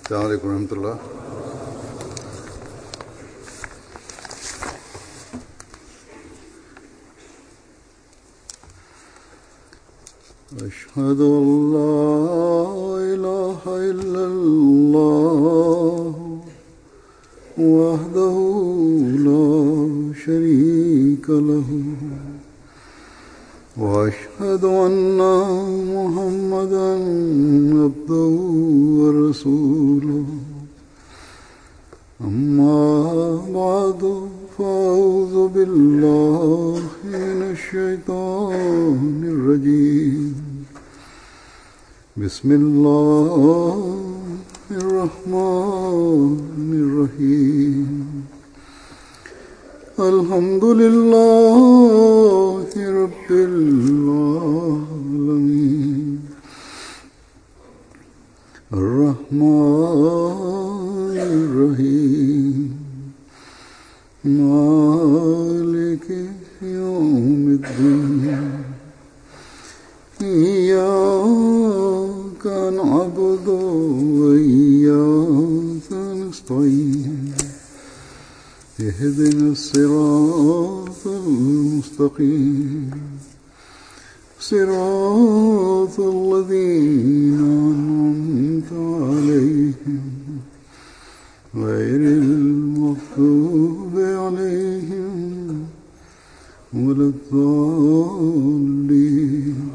السلام عليكم ورحمة الله أشهد أن لا إله إلا الله وحده لا شريك له وأشهد أن محمدا عبده ورسوله أما بعد فأعوذ بالله من الشيطان الرجيم بسم الله الرحمن الرحيم الحمد لله رب العالمين الرحمن الرحيم مالك يوم الدين إياك نعبد وإياك نستعين اهدنا الصراط المستقيم صراط الذين أنعمت عليهم غير المغضوب عليهم ولا الضالين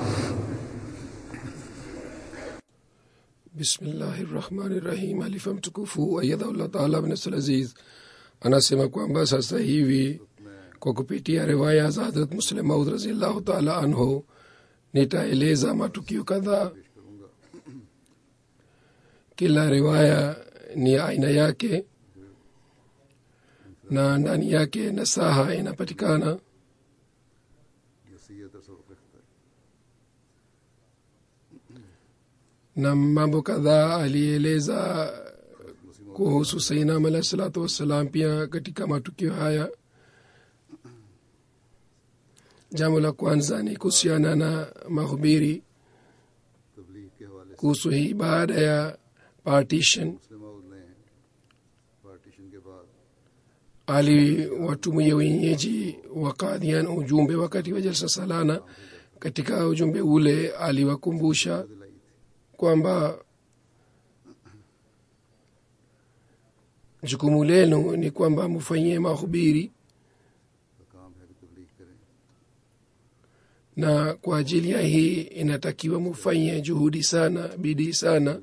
bismillahi rahmani rahim alifa mtukufu ayadhaullah taala bnasl aziz anasema kwamba sasa hivi kwa kupitia riwaya za hadrat muslim maud raziallahu taala anhu nitaeleza matukio kadhaa kila riwaya ni aina yake na ndani yake nasaha inapatikana na mambo kadhaa alieleza kuhusu sainam alahi salatu wassalam pia katika matukio haya jambo la kwanza ni kuhusiana na mahubiri तबलीग के हवाले से kuhusu hii baada ya partition मुस्लिम ने पार्टीशन के बाद aliwatumia wenyeji wa kadhian ujumbe wakati wa jalsa salana katika ujumbe ule aliwakumbusha kwamba jukumu lenu ni kwamba mufanyie mahubiri का काम है कि तबलीग करें na kwa ajili ya hii inatakiwa mufanye juhudi sana bidii sana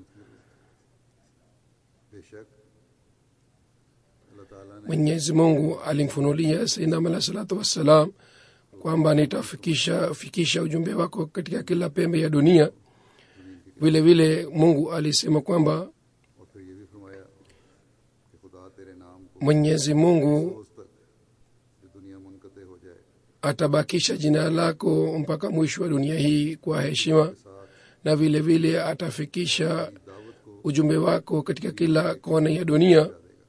बेशक अल्लाह ताला ने mwenyezi mungu alimfunulia sainam alah salatu wassalam kwamba nitafikisha fikisha ujumbe wako katika kila pembe ya dunia vile vile mungu alisema kwamba और फिर ये भी फरमाया कि खुदा तेरे नाम को mwenyezi mungu रोज तक ये दुनिया मुनकते हो जाए atabakisha jina lako mpaka mwisho wa dunia hii kwa heshima na vile vile atafikisha दावत को ujumbe wako katika kila kona ya dunia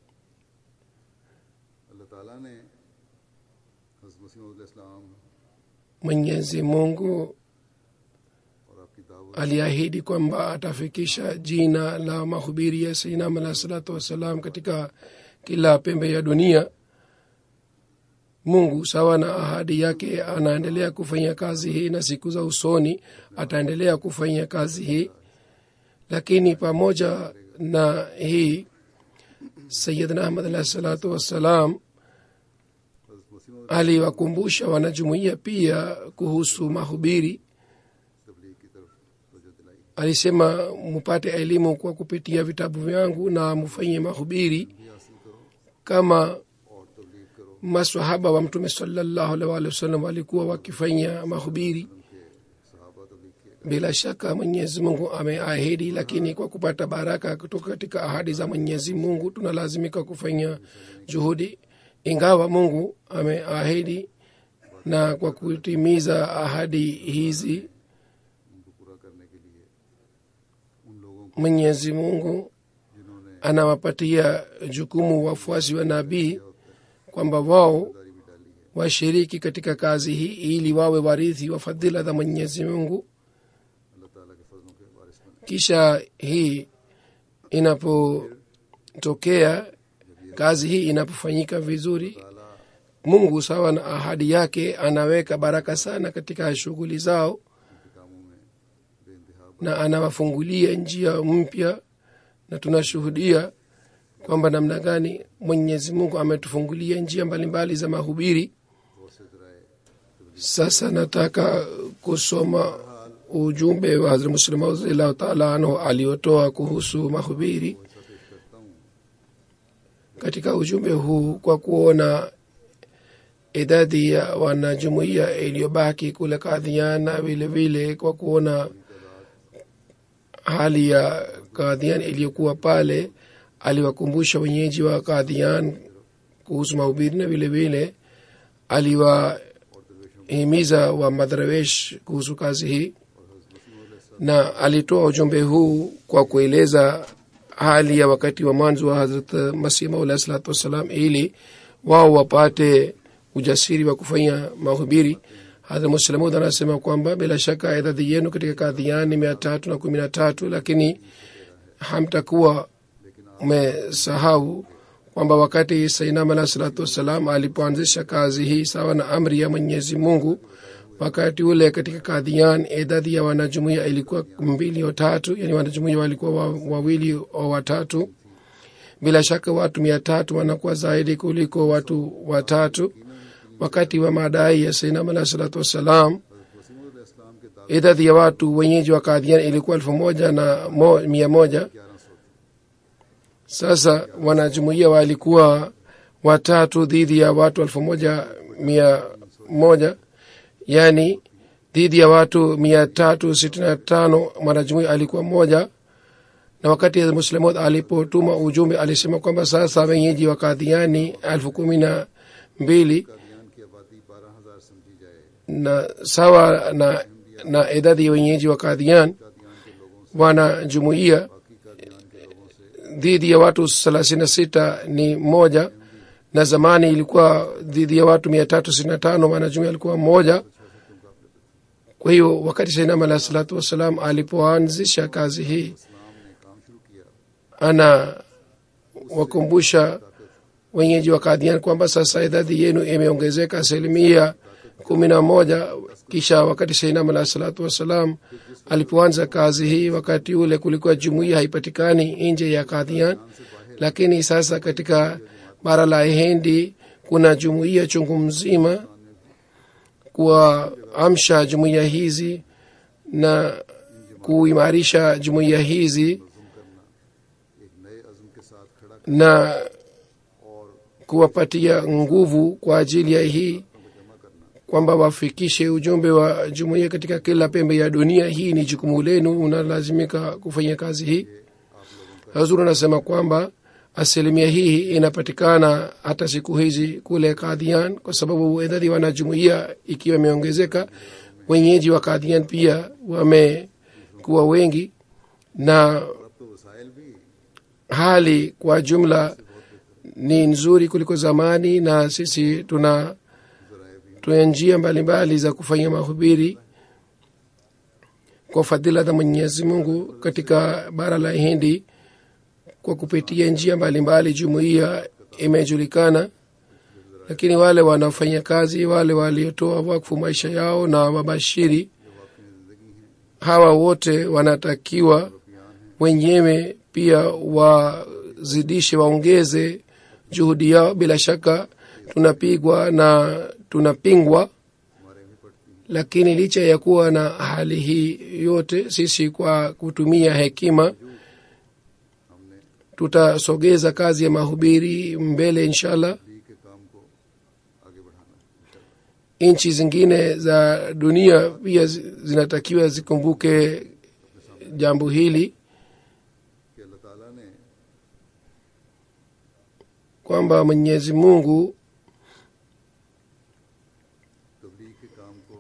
अल्लाह ताला ने हज़रत मसीह इस्लाम mwenyezi mungu और आपकी दावत aliahidi kwamba atafikisha jina la mahubiri ya sainam alah salatu wassalam katika kila pembe ya dunia mungu sawa na ahadi yake anaendelea kufanya kazi hii na siku za usoni ataendelea kufanya kazi hii lakini pamoja na hii sayidna ahmad alah salatu wassalam हज़रत मसीह aliwakumbusha wanajumuiya pia kuhusu mahubiri तबलीग की तरफ तवज्जो दिलाई alisema mupate elimu kwa kupitia vitabu vyangu na mufanye mahubiri भी हासिल करो kama और तबलीग करो masahaba wa mtume salallahu alaihi waalihi wasallam walikuwa wakifanya mahubiri सहाबा तबलीग किए bila shaka mwenyezi mungu ameahidi lakini kwa kupata baraka kutoka katika ahadi za mwenyezi mungu tunalazimika kufanya juhudi ingawa mungu ameahidi na kwa kutimiza ahadi hizi उनको पूरा करने के लिए उन लोगों को mwenyezi mungu जिन्होंने anawapatia jukumu wafuasi wa nabii kwamba wao दारी भी डाली है washiriki katika kazi hii ili wawe warithi wa fadhila za mwenyezi mungu अल्लाह ताला के फजलों के वारिस बने kisha hii inapotokea kazi hii inapofanyika vizuri mungu sawa na ahadi yake anaweka baraka sana katika shughuli zao उनके कामों में बेइंतहा na anawafungulia njia mpya na tunashuhudia kwamba namna gani mwenyezi mungu ametufungulia njia mbalimbali za mahubiri बहुत से जराए sasa nataka kusoma ujumbe wa hazrat muslim radhiallahu taala anhu aliotoa kuhusu mahubiri ऐसा पेश करता हूँ katika ujumbe huu kwa kuona idadi ya wanajumuiya iliyobaki kule kadhiana vile vile kwa kuona hali ya kadhian iliyokuwa pale aliwakumbusha wenyeji wa kadhian kuhusu mahubiri na vile vile aliwahimiza wa madharawesh kuhusu kazi hii na alitoa ujumbe huu kwa kueleza hali ya wakati wa mwanzo wa hazrat masih maula salatu wassalam ili wao wapate ujasiri wa kufanya mahubiri hadrat muslamud anasema kwamba bila shaka idadi yenu katika kadhian ni mia tatu na kumi na tatu lakini hamtakuwa mmesahau kwamba wakati sainam alah salatu wassalam alipoanzisha kazi hii sawa na amri ya mwenyezi mungu wakati ule katika kadhian idadi ya wanajumuia ilikuwa mbili au tatu yani wanajumuia walikuwa wa- wawili au watatu bila shaka watu mia tatu wanakuwa zaidi kuliko watu watatu wakati wa madai ya sainam alah salatu wassalam Wasim इस्लाम के दावे idadi ya watu wenyeji wa kadhian ilikuwa elfu moja na mo, mia moja ग्यारह सौ sasa wanajumuia walikuwa watatu dhidi ya watu elfu moja mia moja yani dhidi ya watu mia tatu sitini na tano mwanajumuia alikuwa mmoja na wakati muslimot alipotuma ujumbe alisema kwamba sasa wenyeji wa kadhiani elfu kumi na mbili Kadian की आबादी बारह हजार समझी जाए na sawa na, na idadi ya wenyeji wa kadhian Kadian के लोगों से wanajumuia बाकी कादियान के लोगों से dhidi ya watu thelathini na sita ni moja na zamani ilikuwa dhidi ya watu mia tatu sitini na tano wanajumuia alikuwa mmoja kwa hiyo wakati sainam alah salatu wassalam alipoanzisha kazi hii इस्लाम ने काम शुरू किया ana wakumbusha wenyeji wa kadhian kwamba sasa idadi yenu imeongezeka asilimia kumi na moja kisha wakati sainam alah salatu wassalam alipoanza kazi hii wakati ule kulikuwa jumuia haipatikani nje ya kadhian lakini sasa katika bara la hindi kuna jumuiya chungu mzima kuwaamsha jumuiya hizi na kuimarisha jumuiya hizi एक नए अज़म के साथ खड़ा na kuwapatia nguvu kwa ajili ya hii kwamba wafikishe ujumbe wa jumuiya katika kila pembe ya dunia hii ni jukumu lenu unalazimika kufanya kazi hii hazuru anasema kwamba asilimia hii inapatikana hata siku hizi kule kadhian kwa sababu idadi ya wanajumuia ikiwa imeongezeka wenyeji wa kadhian pia wamekuwa wengi na अब तो वसाइल भी hali kwa jumla ni nzuri kuliko zamani na sisi tuna tuna njia mbalimbali za kufanya mahubiri kwa fadhila za mwenyezi mungu katika bara la hindi kwa kupitia njia mbalimbali jumuiya imejulikana lakini wale wanaofanya kazi wale waliotoa wakfu maisha yao na wabashiri hawa wote wanatakiwa wenyewe pia wazidishe waongeze juhudi yao bila shaka tunapigwa na tunapingwa lakini licha ya kuwa na hali hii yote sisi kwa kutumia hekima tutasogeza kazi ya mahubiri mbele inshallah दी के काम को आगे बढ़ाना है nchi zingine za dunia pia zi- zinatakiwa zikumbuke jambo hili कि अल्लाह ताला ने kwamba mwenyezi mungu तबलीग के काम को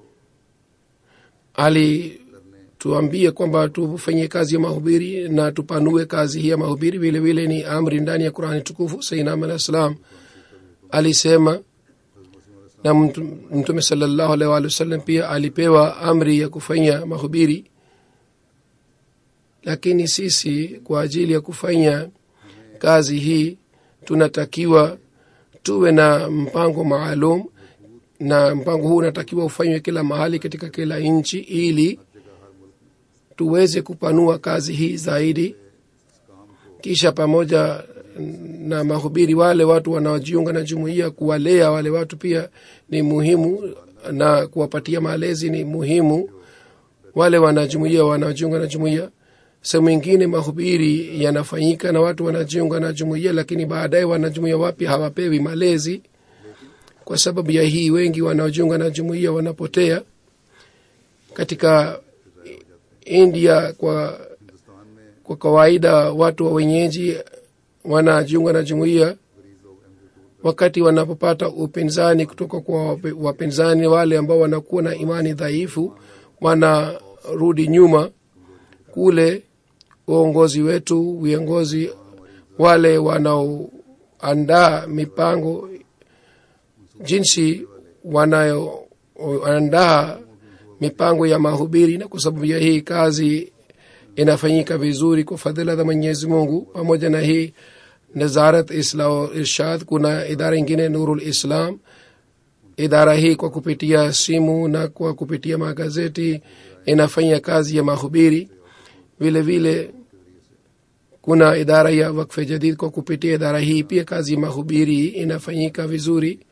alituambia kwamba tufanye kazi ya mahubiri na tupanue kazi hii ya mahubiri vile vile ni amri ndani ya qurani tukufu sainam alah salam alisema na mtu- mtume salallahu alaihi waalihi wasallam pia alipewa amri ya kufanya mahubiri lakini sisi kwa ajili ya kufanya kazi hii tunatakiwa tuwe na mpango maalum na mpango huu unatakiwa ufanywe kila mahali katika kila nchi ili tuweze kupanua kazi hii zaidi kisha pamoja na mahubiri wale watu wanaojiunga na jumuiya kuwalea wale watu pia ni muhimu na kuwapatia malezi ni muhimu wale wanajumuia wanaojiunga na jumuiya sehemu ingine mahubiri yanafanyika na watu wanajiunga na jumuiya lakini baadaye wanajumuiya wapya hawapewi malezi kwa sababu ya hii wengi wanaojiunga na jumuiya wanapotea katika india kwa kwa kawaida watu wa wenyeji wanajiunga na jumuiya wakati wanapopata upinzani kutoka kwa wapinzani wale ambao wanakuwa na imani dhaifu wanarudi nyuma kule uongozi wetu viongozi wale wanaoandaa mipango jinsi wanayoandaa mipango ya mahubiri na kwa sababu ya hii kazi inafanyika vizuri kwa fadhila za mwenyezi mungu pamoja na hii nazarat isla irshad kuna idara ingine nurul islam idara hii kwa kupitia simu na kwa kupitia magazeti inafanya kazi ya mahubiri vile vile kuna idara ya wakfe jadid kwa kupitia idara hii pia kazi ya mahubiri inafanyika vizuri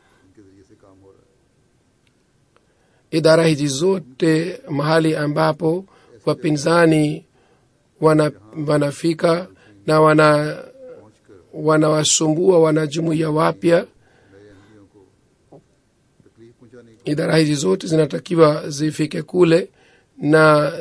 idara hizi zote mahali ambapo wapinzani wana, wanafika na wana wanawasumbua wanajumuia wapya idara hizi zote zinatakiwa zifike kule na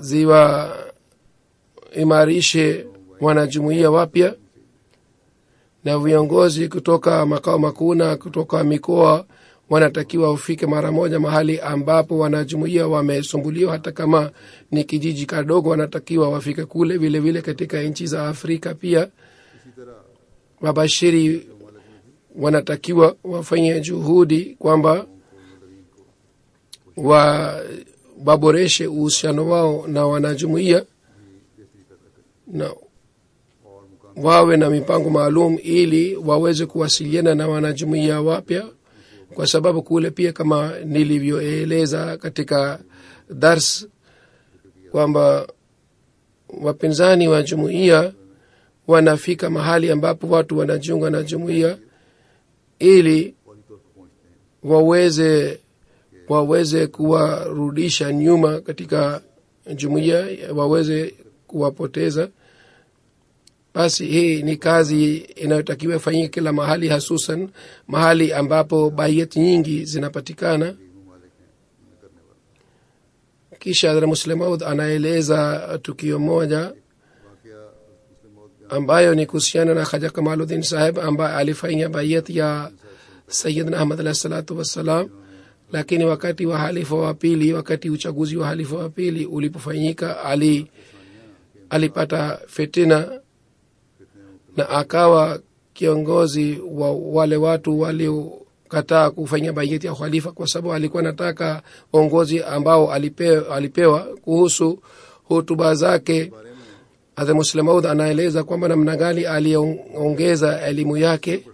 ziwaimarishe wanajumuia wapya na viongozi kutoka makao makuu na kutoka mikoa wanatakiwa ufike mara moja mahali ambapo wanajumuia wamesumbuliwa hata kama ni kijiji kadogo wanatakiwa wafike kule vile vile katika nchi za afrika pia wabashiri wanatakiwa wafanye juhudi kwamba wa waboreshe uhusiano wao na wanajumuia na wawe na mipango maalum ili waweze kuwasiliana na wanajumuia wapya kwa sababu kule pia kama nilivyoeleza katika dars kwamba wapinzani wa jumuiya wanafika mahali ambapo watu wanajiunga na jumuiya ili waweze waweze kuwarudisha nyuma katika jumuiya waweze kuwapoteza basi hii ni kazi inayotakiwa ifanyike kila mahali hasusan mahali ambapo baiyat nyingi zinapatikana kisha hadhra muslemaud anaeleza tukio moja ambayo ni kuhusiana na khaja kamaluddin saheb ambaye alifanya baiyat ya sayidna ahmad alahi salatu wassalam lakini wakati wa halifa wa pili wakati uchaguzi wa halifa wa pili ulipofanyika ali alipata fitina na akawa kiongozi wa wale watu waliokataa kufanya baiyeti ya khalifa kwa sababu alikuwa anataka uongozi ambao alipewa, alipewa kuhusu hutuba zake hadha muslemaud anaeleza kwamba namna gani aliongeza elimu yake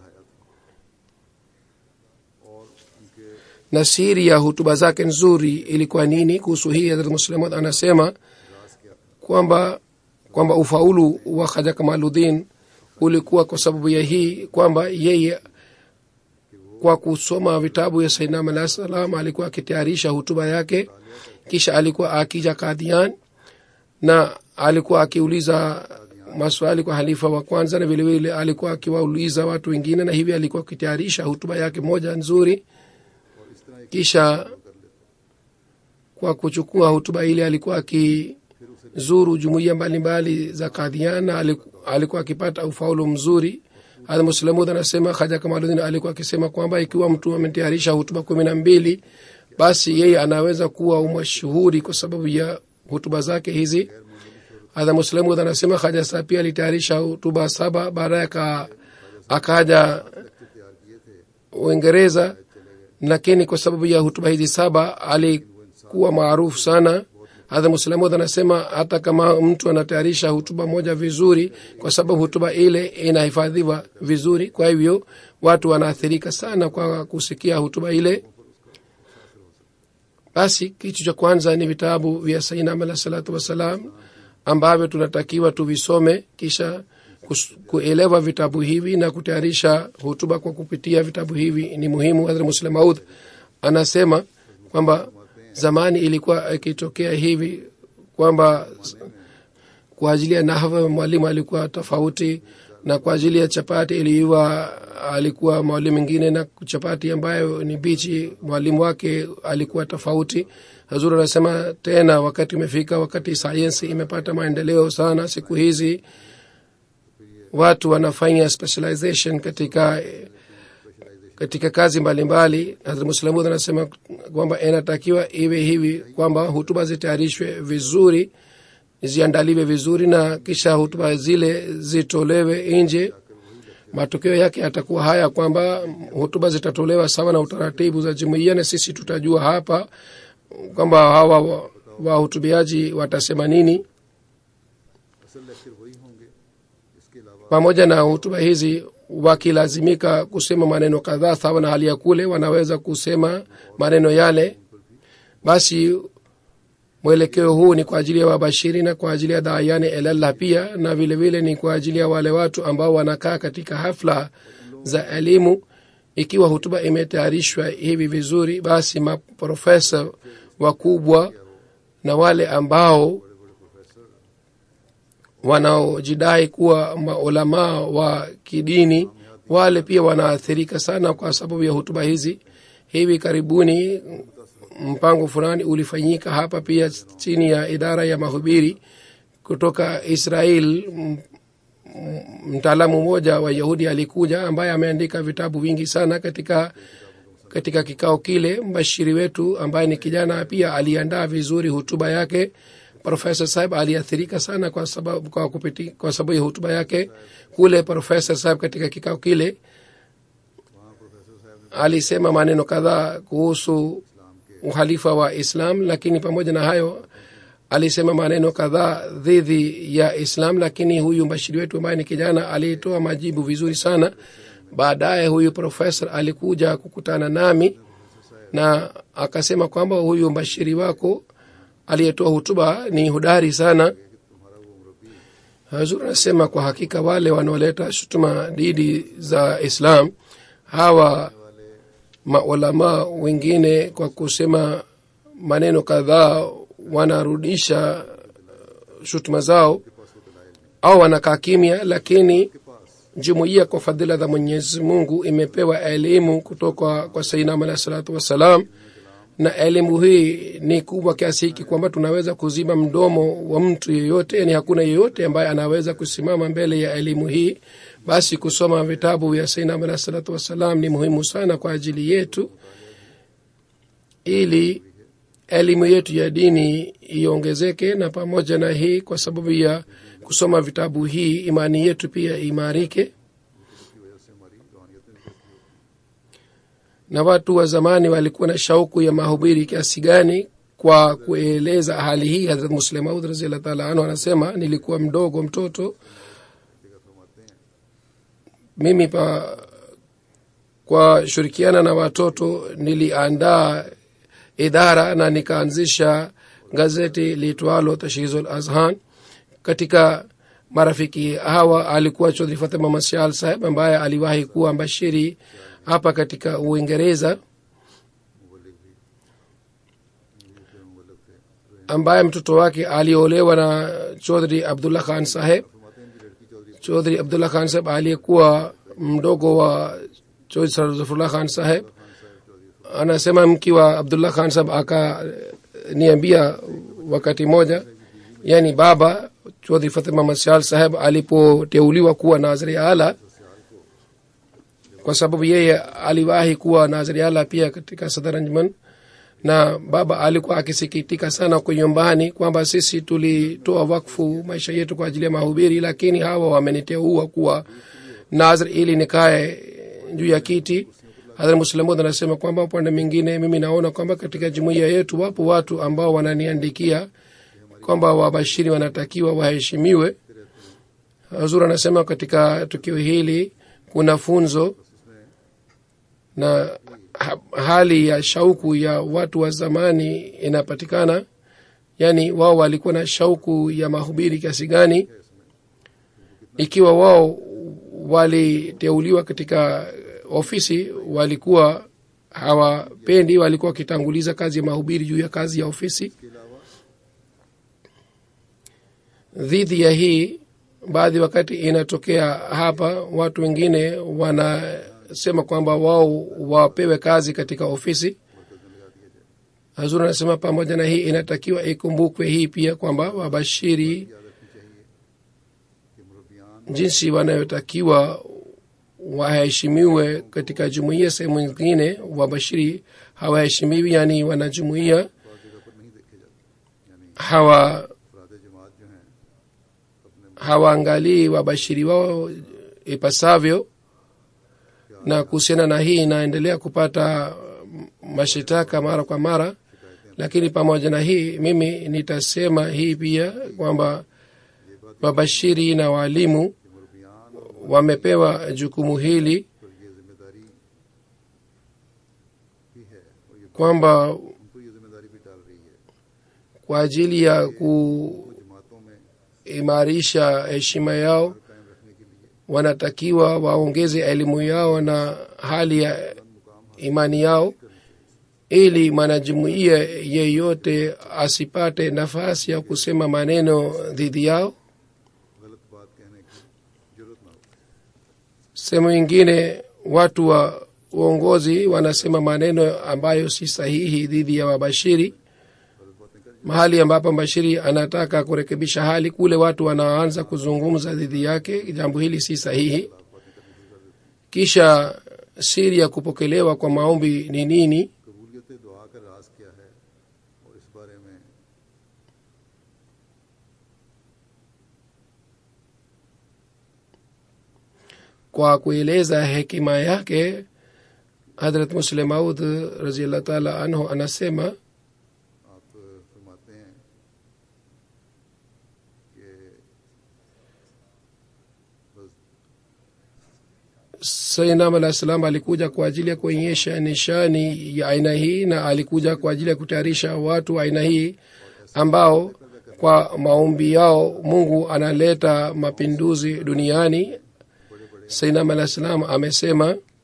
na siri ya hutuba zake nzuri ilikuwa nini kuhusu hii hadrat muslemad anasema kwamba kwamba ufaulu wa khaja kamaludin ulikuwa kwa sababu ya hii kwamba yeye kwa kusoma vitabu ya saidnam alah salam alikuwa akitayarisha hutuba yake kisha alikuwa akija kadhian na alikuwa akiuliza maswali kwa halifa wa kwanza na vilevile alikuwa akiwauliza watu wengine na hivi alikuwa akitayarisha hutuba yake moja nzuri kisha kwa kuchukua hutuba ile alikuwa akizuru jumuiya mbalimbali za kadhiana alikuwa akipata ufaulu mzuri hadha muslamud anasema haja kamaludin alikuwa akisema kwamba ikiwa mtu ametayarisha hutuba kumi na mbili basi yeye anaweza kuwa umashuhuri kwa sababu ya hutuba zake hizi hadha muslamud anasema haja saa pia alitayarisha hutuba saba baadaye akaja uingereza lakini kwa sababu ya hutuba hizi saba alikuwa maarufu sana hadha muslamud anasema hata kama mtu anatayarisha hutuba moja vizuri kwa sababu hutuba ile inahifadhiwa vizuri kwa hivyo watu wanaathirika sana kwa kusikia hutuba ile basi kitu cha kwanza ni vitabu vya sainam alah salatu wassalam ambavyo tunatakiwa tuvisome kisha kus- kuelewa vitabu hivi na kutayarisha hutuba kwa kupitia vitabu hivi ni muhimu hadhra muslim maud anasema kwamba zamani ilikuwa ikitokea hivi kwamba kwa ajili ya nahva mwalimu alikuwa tofauti na kwa ajili ya chapati iliiwa alikuwa mwalimu mwingine na chapati ambayo ni bichi mwalimu wake alikuwa tofauti hazur anasema tena wakati umefika wakati sayensi imepata maendeleo sana siku hizi watu wanafanya specialization katika katika kazi mbalimbali muslamud anasema kwamba inatakiwa iwe hivi kwamba hutuba zitayarishwe vizuri ziandaliwe vizuri na kisha hutuba zile zitolewe nje matokeo yake yatakuwa haya kwamba hutuba zitatolewa sawa na utaratibu za jumuiya na sisi tutajua hapa kwamba hawa wahutubiaji watasema nini असल lecture वही होंगे इसके अलावा pamoja na hutuba hizi wakilazimika kusema maneno kadhaa sawa na hali ya kule wanaweza kusema maneno yale basi mwelekeo huu ni kwa ajili ya wabashiri na kwa ajili ya daayani elallah pia na vile vile ni kwa ajili ya wale watu ambao wanakaa katika hafla za elimu ikiwa hutuba imetayarishwa hivi vizuri basi maprofesa wakubwa na wale ambao wanaojidai kuwa maulamaa wa kidini wale pia wanaathirika sana kwa sababu ya hutuba hizi hivi karibuni mpango fulani ulifanyika hapa pia chini ya idara ya mahubiri kutoka israel M- m- mtaalamu mmoja wa yahudi alikuja ambaye ameandika vitabu vingi sana katika katika kikao kile mbashiri wetu ambaye ni kijana pia aliandaa vizuri hutuba yake profesa sahib aliathirika sana kwa sababu, kwa, kupiti, kwa sababu ya hutuba yake kule profesa sahib katika kikao kile alisema maneno kadhaa kuhusu uhalifa wa islam lakini pamoja na hayo alisema maneno kadhaa dhidi ya islam lakini huyu mbashiri wetu ambaye ni kijana alitoa majibu vizuri sana baadaye huyu profesa alikuja kukutana nami na akasema kwamba huyu mbashiri wako aliyetoa hutuba ni hudari sana hazur anasema kwa hakika wale wanaoleta shutuma dhidi za islam hawa maulamaa wengine kwa kusema maneno kadhaa wanarudisha shutuma zao au wanakaa kimya lakini jumuiya kwa fadhila za mwenyezi mungu imepewa elimu kutoka kwa sainam alahi salatu wassalam na elimu hii ni kubwa kiasi hiki kwamba tunaweza kuzima mdomo wa mtu yeyote yani hakuna yeyote ambaye anaweza kusimama mbele ya elimu hii basi kusoma vitabu vya sainam alahi salatu wassalam ni muhimu sana kwa ajili yetu ili elimu yetu ya dini iongezeke na pamoja na hii kwa sababu ya kusoma vitabu hii imani yetu pia imarike na watu wa zamani walikuwa na shauku ya mahubiri kiasi gani kwa kueleza hali hii hadrat muslemaud raziallah taala anhu anasema nilikuwa mdogo mtoto mimi pa kwa shirikiana na watoto niliandaa idara na nikaanzisha gazeti liitwalo tashhizul azhan katika marafiki hawa alikuwa chodhri fatima masial saheb ambaye aliwahi kuwa mbashiri hapa katika uingereza ambaye mtoto wake aliolewa na chodhri abdullah khan saheb chodhri abdullah khan saheb aliyekuwa mdogo wa chodhri sarafullah khan saheb anasema mki wa abdullah khan saheb akaniambia wakati moja yani baba chodhri fatima masial saheb alipoteuliwa kuwa naziri ala kwa sababu yeye aliwahi kuwa naziri ala pia katika sadaranjman na baba alikuwa akisikitika sana kwa nyumbani kwamba sisi tulitoa wakfu maisha yetu kwa ajili ya mahubiri lakini hawa wameniteua kuwa nazir ili nikae juu ya kiti hadhra muslamud anasema kwamba upande mwingine mimi naona kwamba katika jumuiya yetu wapo watu ambao wananiandikia kwamba wabashiri wanatakiwa waheshimiwe hazur anasema katika tukio hili kuna funzo na ha, hali ya shauku ya watu wa zamani inapatikana yaani wao walikuwa na shauku ya mahubiri kiasi gani ikiwa wao waliteuliwa katika ofisi walikuwa hawapendi walikuwa wakitanguliza kazi ya mahubiri juu ya kazi ya ofisi dhidi ya hii baadhi wakati inatokea hapa watu wengine wanasema kwamba wao wapewe kazi katika ofisi hazuri anasema pamoja na hii inatakiwa ikumbukwe hii pia kwamba wabashiri jinsi wanayotakiwa waheshimiwe katika jumuiya sehemu nyingine wabashiri hawaheshimiwi yani wanajumuiya hawa अफराद जमात जो हैं अपने hawaangalii wabashiri wao ipasavyo na kuhusiana na hii inaendelea kupata mashitaka mara kwa mara lakini pamoja na hii mimi nitasema hii pia kwamba mabashiri na waalimu मुरबियान और wamepewa jukumu hili पर ये जिम्मेदारी भी है और ये kwamba उनको ये जिम्मेदारी भी डाल रही है kwa ajili ya वो जमातों में kuimarisha heshima yao कायम रखने के लिए wanatakiwa waongeze elimu yao na hali ya imani yao ili mwanajumuiya yeyote asipate nafasi ya kusema maneno dhidi yao गलत बात कहने की जरूरत ना हो sehemu ingine watu wa uongozi wanasema maneno ambayo si sahihi dhidi ya wabashiri mahali ambapo mbashiri anataka kurekebisha hali kule watu wanaanza kuzungumza dhidi yake jambo hili si sahihi kisha siri ya kupokelewa kwa maombi ni nini कबूलियत दुआ का राज क्या है और इस बारे में kwa kueleza hekima yake hadrat muslim maud raziallah taala anhu anasema आप फरमाते हैं कि बस sainam alah salam alikuja kwa ajili ya kuonyesha nishani ya aina hii na alikuja kwa ajili ya kutayarisha watu wa aina hii ambao kwa maombi yao mungu analeta mapinduzi duniani sainam alah salam amesema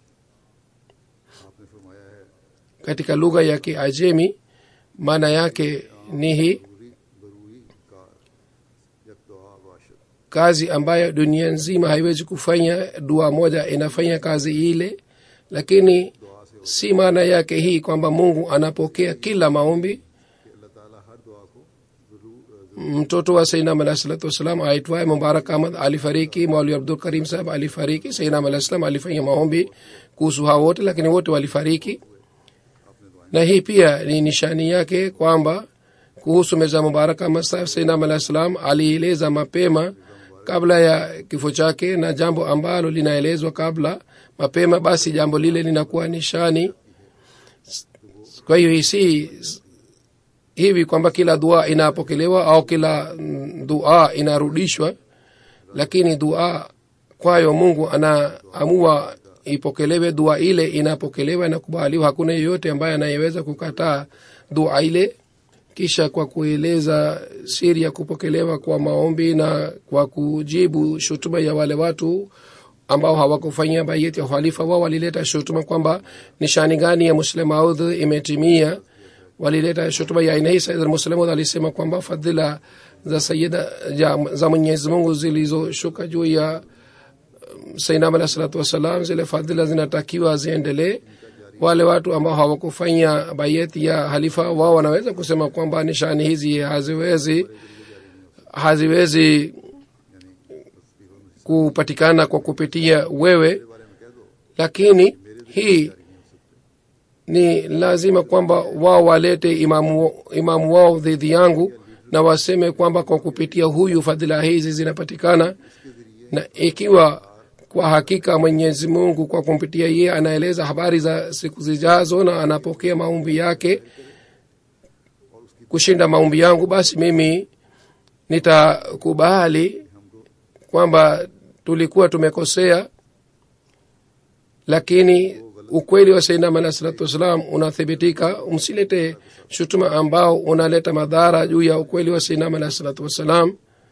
आपने फरमाया है katika lugha ya kiajemi maana yake ni hii बरूरी बरूरी कार यक दुआ बाशत kazi ambayo dunia nzima haiwezi kufanya dua moja inafanya kazi ile lakini si maana yake hii kwamba mungu anapokea kila maombi कि अल्लाह ताला हर दुआ को जरूर mtoto wa sainam alah salatu wassalam aitwaye mubarak ahmad alifariki mauli abdul karim sahab alifariki sainam alah salam alifanya maombi kuhusu hao wote lakini wote walifariki na hii pia ni nishani yake kwamba kuhusu meza mubarak ahmad sahab sainam alah salam alieleza mapema kabla ya kifo chake na jambo ambalo linaelezwa kabla mapema basi jambo lile linakuwa nishani kwa hiyo hii si hivi kwamba kila dua inapokelewa au kila mm, dua inarudishwa lakini dua kwayo mungu anaamua ipokelewe dua ile inapokelewa inakubaliwa hakuna yeyote ambaye anayeweza kukataa dua ile kisha kwa kueleza siri ya kupokelewa kwa maombi na kwa kujibu shutuma ya wale watu ambao hawakufanyia bayeti ya uhalifa wao walileta shutuma kwamba nishani gani ya muslim audh imetimia walileta shutuma ya aina hii said muslimaud alisema kwamba fadhila za sayida ja, za mwenyezi mungu zilizoshuka juu ya um, sainam alah salatu wassalam zile fadhila zinatakiwa ziendelee wale watu ambao hawakufanya bayeti ya halifa wao wanaweza kusema kwamba nishani hizi haziwezi haziwezi kupatikana kwa kupitia wewe lakini hii ni lazima kwamba wao walete imamu, imamu wao dhidi yangu na waseme kwamba kwa kupitia huyu fadhila hizi zinapatikana na ikiwa kwa hakika mwenyezi mungu kwa kumpitia yeye anaeleza habari za siku zijazo na anapokea maombi yake kushinda maombi yangu basi mimi nitakubali kwamba tulikuwa tumekosea lakini ukweli wa sainam alah salatu wassalam unathibitika msilete shutuma ambao unaleta madhara juu ya ukweli wa sainam alah salatu wassalam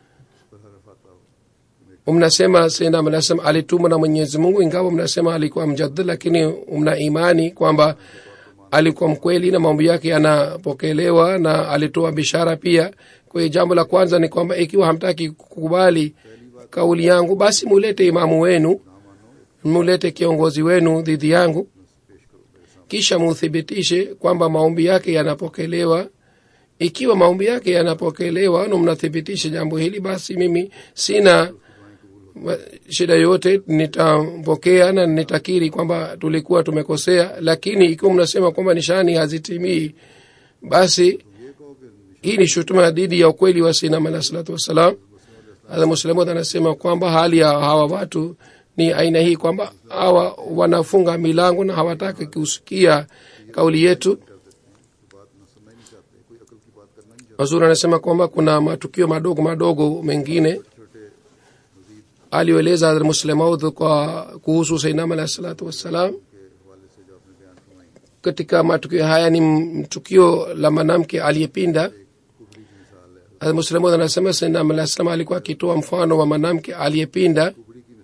mnasema sainam alah salam alitumwa na mwenyezi mungu ingawa mnasema alikuwa mjadid lakini mna imani kwamba alikuwa mkweli na mambo yake yanapokelewa na alitoa bishara pia kwa hiyo jambo la kwanza ni kwamba ikiwa hamtaki kukubali kauli yangu basi mulete imamu wenu mulete kiongozi wenu dhidi yangu kisha muthibitishe kwamba maombi yake yanapokelewa ikiwa maombi yake yanapokelewa na mnathibitisha jambo hili basi mimi sina wa- shida yote nitampokea na nitakiri kwamba tulikuwa tumekosea lakini ikiwa mnasema kwamba nishani hazitimii basi hii ni shutuma dhidi ya ukweli wa sinam alah salatu wassalam muslimud anasema kwamba hali ya hawa watu ni aina hii kwamba hawa wanafunga milango na hawataki kusikia kauli yetu wazuri anasema kwamba kuna matukio madogo madogo mengine aliyoeleza Hazrat Muslim Maud kwa kuhusu Sainam alah salatu wassalam katika matukio haya ni m- tukio la mwanamke aliyepinda Hazrat Muslim Maud anasema Sainam alah salam alikuwa akitoa mfano wa mwanamke aliyepinda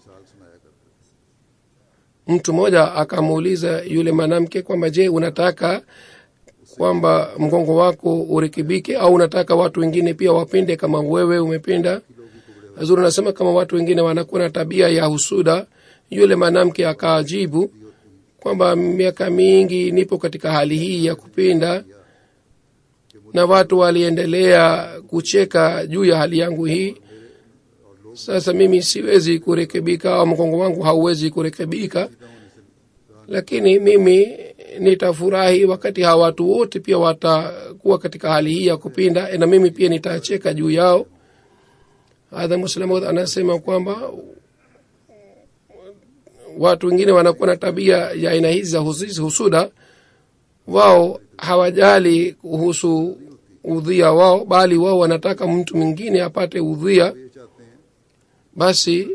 mtu mmoja akamuuliza yule mwanamke kwamba je unataka kwamba mgongo wako urekebike au unataka watu wengine pia wapinde kama wewe umepinda zuri anasema kama watu wengine wanakuwa na tabia ya husuda yule mwanamke akaajibu kwamba miaka mingi nipo katika hali hii ya kupinda na watu waliendelea kucheka juu ya hali yangu hii sasa mimi siwezi kurekebika au mgongo wangu hauwezi kurekebika lakini mimi nitafurahi wakati hawa watu wote pia watakuwa katika hali hii ya kupinda na mimi pia nitacheka juu yao hadha muslimu anasema kwamba watu wengine wanakuwa na tabia ya aina hizi za husi- husuda wao hawajali kuhusu udhia wao bali wao wanataka mtu mwingine apate udhia basi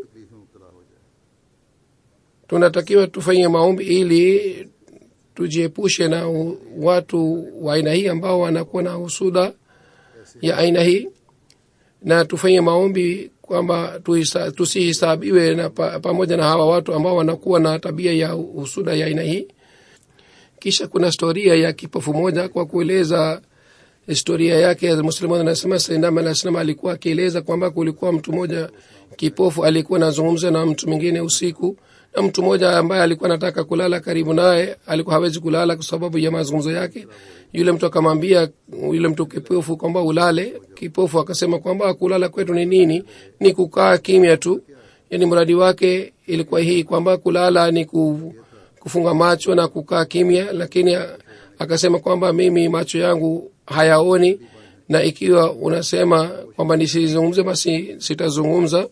tunatakiwa tufanye maombi ili tujiepushe na u- watu wa aina hii ambao wanakuwa na husuda ya aina hii na tufanye maombi kwamba tuhisa- tusihisabiwe na pa, pamoja na hawa watu ambao wanakuwa na tabia ya husuda ya aina hii kisha kuna historia ya kipofu moja kwa kueleza historia yake muslimu anasema sainam alah salam alikuwa akieleza kwamba kulikuwa mtu mmoja kipofu alikuwa anazungumza na mtu mwingine usiku na mtu mmoja ambaye alikuwa anataka kulala karibu naye alikuwa hawezi kulala kwa sababu ya mazungumzo yake yule mtu akamwambia yule mtu kipofu kwamba ulale kipofu akasema kwamba kulala kwetu ni nini ni kukaa kimya tu yani mradi wake ilikuwa hii kwamba kulala ni ku, kufunga macho na kukaa kimya lakini a- akasema kwamba mimi macho yangu hayaoni na ikiwa unasema kwamba nisizungumze basi sitazungumza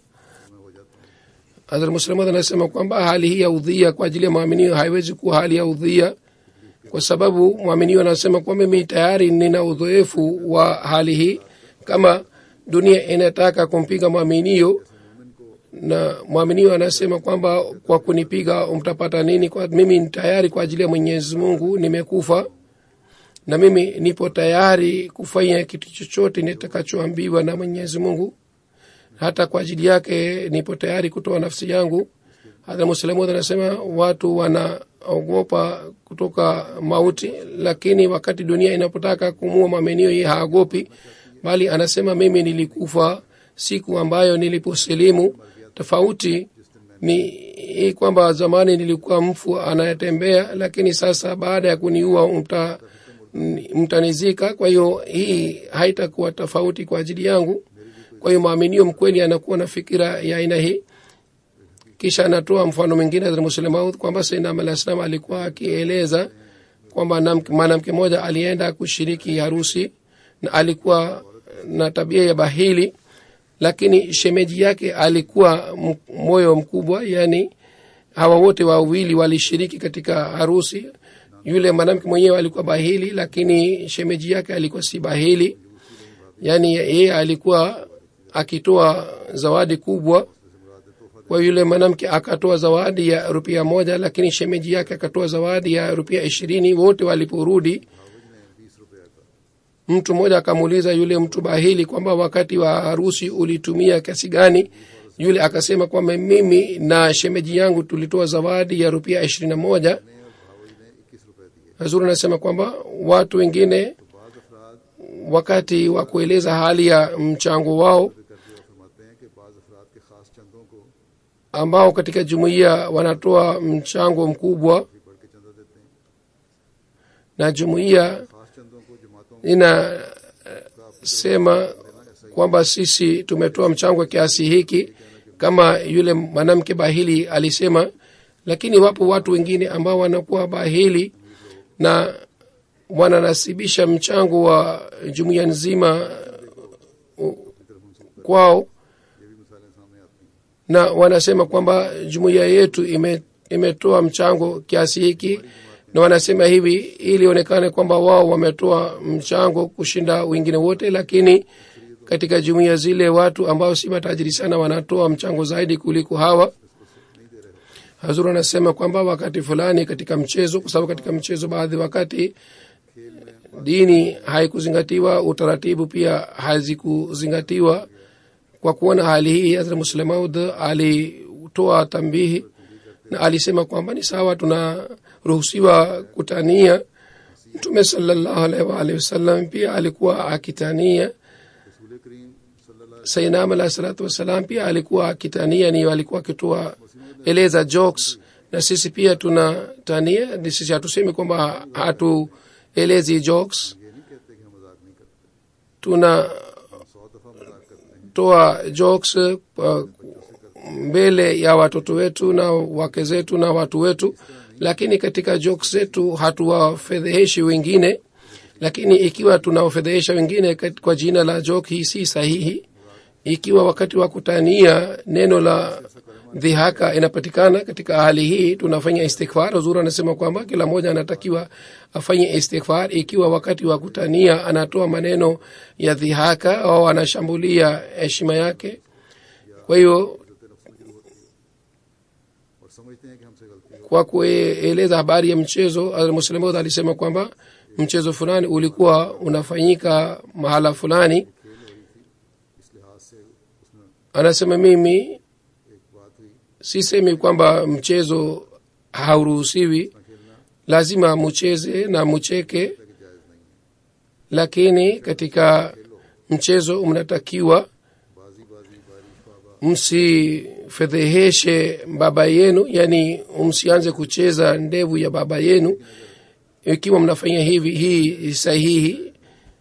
Hazrat Muslimat anasema kwamba hali hii ya udhia kwa ajili ya mwaminio haiwezi kuwa hali ya udhia kwa sababu mwaminio anasema kwamba mimi tayari nina udhoefu wa hali hii kama dunia inataka kumpiga mwaminio na mwaminio anasema kwamba kwa kunipiga mtapata nini kwa mimi ni tayari kwa ajili ya mwenyezi mungu nimekufa na mimi nipo tayari kufanya kitu chochote nitakachoambiwa na mwenyezi mungu hata kwa ajili yake nipo tayari kutoa nafsi yangu hata muslimu anasema watu wanaogopa kutoka mauti lakini wakati dunia inapotaka kumua mamenio yeye haogopi bali anasema mimi nilikufa siku ambayo niliposilimu tofauti ni hii kwamba zamani nilikuwa mfu anayetembea lakini sasa baada ya kuniua mta, mtanizika kwa hiyo hii haitakuwa tofauti kwa ajili yangu kwa hiyo maaminio mkweli anakuwa na fikira ya aina hii kisha anatoa mfano mwingine muslemaud kwamba sainam alah salam alikuwa akieleza kwamba mwanamke mmoja alienda kushiriki harusi na alikuwa na tabia ya bahili lakini shemeji yake alikuwa moyo mkubwa yani hawa wote wawili walishiriki katika harusi yule mwanamke mwenyewe alikuwa bahili lakini shemeji yake alikuwa si bahili yani yeye alikuwa akitoa zawadi kubwa kwa yule mwanamke akatoa zawadi ya rupia moja lakini shemeji yake akatoa zawadi ya rupia ishirini wote waliporudi mtu mmoja akamuuliza yule mtu bahili kwamba wakati wa harusi ulitumia kiasi gani yule akasema kwamba mimi na shemeji yangu tulitoa zawadi ya rupia ishirini na moja hazuri anasema kwamba watu wengine wakati wa kueleza hali ya mchango wao फरमाते हैं कि बाज़ अफराद के ख़ास चंदों को ambao katika jumuiya wanatoa mchango mkubwa बढ़ के चंदा देते हैं na jumuiya ख़ास चंदों को जमातों inasema kwamba sisi tumetoa mchango kiasi hiki kama yule mwanamke bahili alisema lakini wapo watu wengine ambao wanakuwa bahili na wananasibisha mchango wa jumuiya nzima uh, kwao ये भी मिसालें सामने आती हैं na wanasema kwamba jumuiya yetu ime, imetoa mchango kiasi hiki na wanasema hivi ili ionekane kwamba wao wametoa mchango kushinda wengine wote lakini katika jumuiya zile watu ambao si matajiri sana wanatoa mchango zaidi kuliko hawa hazur anasema kwamba wakati fulani katika mchezo kwa sababu katika mchezo baadhi wakati dini haikuzingatiwa utaratibu pia hazikuzingatiwa kwa kuona hali hii hazrat muslemaud alitoa tambihi na alisema kwamba ni sawa tunaruhusiwa kutania mtume salallahu alaihi waalihi wasallam pia alikuwa akitania रसूल करीम सल्लल्लाहु sainam alahi salatu wassalam pia alikuwa akitania ni alikuwa akitoa eleza jokes na sisi pia tunatania ni sisi hatusemi kwamba hatuelezi jokes ये नहीं कहते कि हम मजाक नहीं करते tunatoa हम सौ दफ़ा मजाक करते हैं jokes uh, mbele ya watoto wetu na wake zetu na watu wetu lakini katika jokes zetu hatuwafedheheshi wengine lakini ikiwa tunawafedhehesha wengine kat- kwa jina la joke hii si sahihi ikiwa wakati wa kutania neno la dhihaka inapatikana katika hali hii tunafanya istighfar huzuri anasema kwamba kila mmoja anatakiwa afanye istighfar ikiwa wakati wa kutania anatoa maneno ya dhihaka au anashambulia heshima yake kwa hiyo और समझते हैं कि हमसे गलती हो kwa kueleza habari ya mchezo muslimod alisema kwamba mchezo fulani ulikuwa unafanyika mahala fulani इस लिहाज से उसमें anasema mimi एक बात हुई sisemi kwamba mchezo hauruhusiwi खेलना lazima mucheze na mucheke कि जायज़ नहीं है lakini katika mchezo mnatakiwa बाजी बाजी बारिश बाबा msifedheheshe baba yenu yani msianze kucheza ndevu ya baba yenu ikiwa mnafanya hivi hii sahihi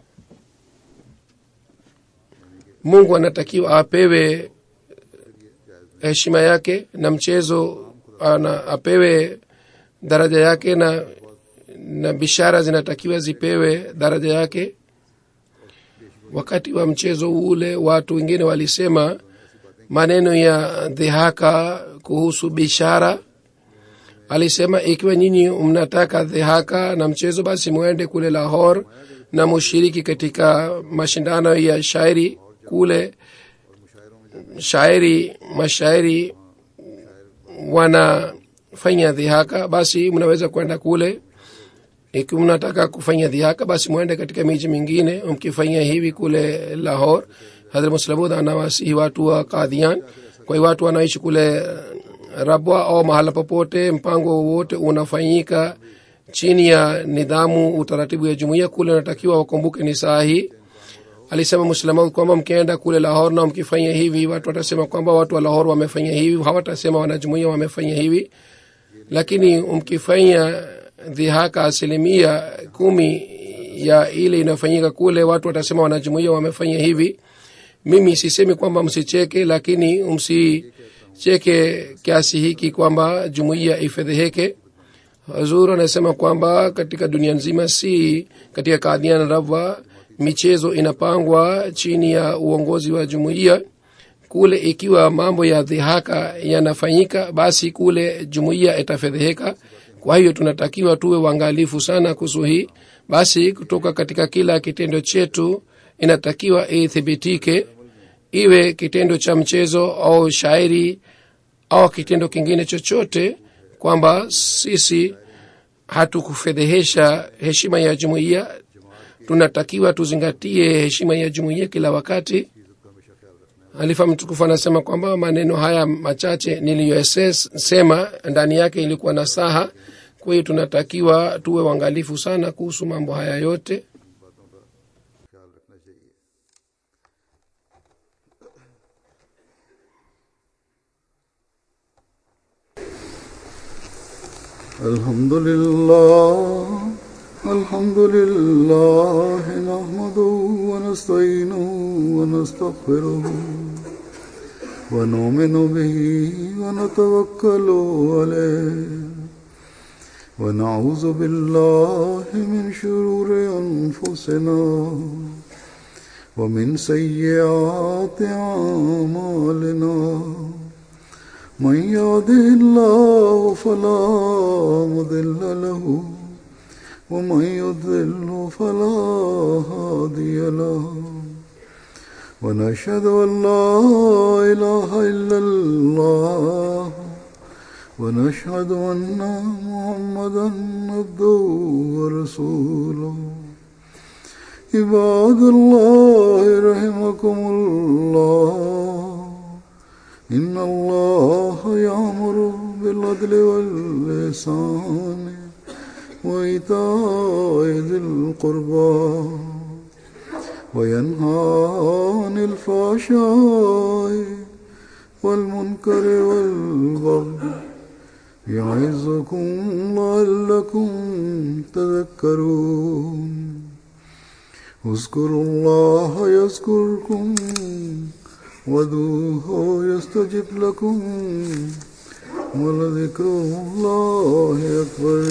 mungu anatakiwa apewe heshima yake na mchezo ana apewe daraja yake na na bishara zinatakiwa zipewe daraja yake wakati wa mchezo ule watu wengine walisema maneno ya dhihaka kuhusu bishara alisema ikiwa nyinyi mnataka dhihaka na mchezo basi mwende kule lahor na mushiriki katika mashindano ya shairi kule shairi mashairi wanafanya dhihaka basi mnaweza kwenda kule ikiwa mnataka kufanya dhihaka basi mwende katika miji mingine mkifanya hivi kule lahor hadrat muslamud anawasihi watu wa kadhian kwa hiyo watu wanaishi kule rabwa au mahala popote mpango wowote unafanyika chini ya nidhamu utaratibu ya jumuiya kule unatakiwa wakumbuke ni saa hii alisema muslamaud kwamba mkienda kule lahor na mkifanya hivi watu watasema kwamba watu wa lahor wamefanya hivi hawatasema wanajumuia wamefanya hivi lakini mkifanya dhihaka asilimia kumi ya ile inayofanyika kule watu watasema wanajumuia wamefanya hivi mimi sisemi kwamba msicheke lakini msicheke kiasi hiki kwamba jumuiya ifedheheke hazur anasema kwamba katika dunia nzima si katika kadhian rabwa michezo inapangwa chini ya uongozi wa jumuiya kule ikiwa mambo ya dhihaka yanafanyika basi kule jumuiya itafedheheka kwa hiyo tunatakiwa tuwe uangalifu sana kuhusu hii basi kutoka katika kila kitendo chetu inatakiwa ithibitike iwe kitendo cha mchezo au shairi au kitendo kingine chochote kwamba sisi hatukufedhehesha heshima ya jumuiya tunatakiwa tuzingatie heshima ya jumuiya kila wakati halifa mtukufu anasema kwamba maneno haya machache niliyoyasema ndani yake ilikuwa na saha kwa hiyo tunatakiwa tuwe uangalifu sana kuhusu mambo haya yote ख्याल रखना चाहिए الحمد لله الحمد لله نحمده ونستعينه ونستغفره ونؤمن به ونتوكل عليه ونعوذ بالله من شرور أنفسنا ومن سيئات أعمالنا من يهده الله فلا مضل له ومن يضلل فلا هادي له ونشهد أن لا إله إلا الله ونشهد أن محمدا عبده ورسوله عباد الله رحمكم الله إن الله يأمر بالعدل واللسان وإيتاء ذي القربى وينهى عن الفحشاء والمنكر والبغي يعظكم لعلكم تذكرون اذكروا الله يذكركم ودوه يستجب لكم ولذكر الله أكبر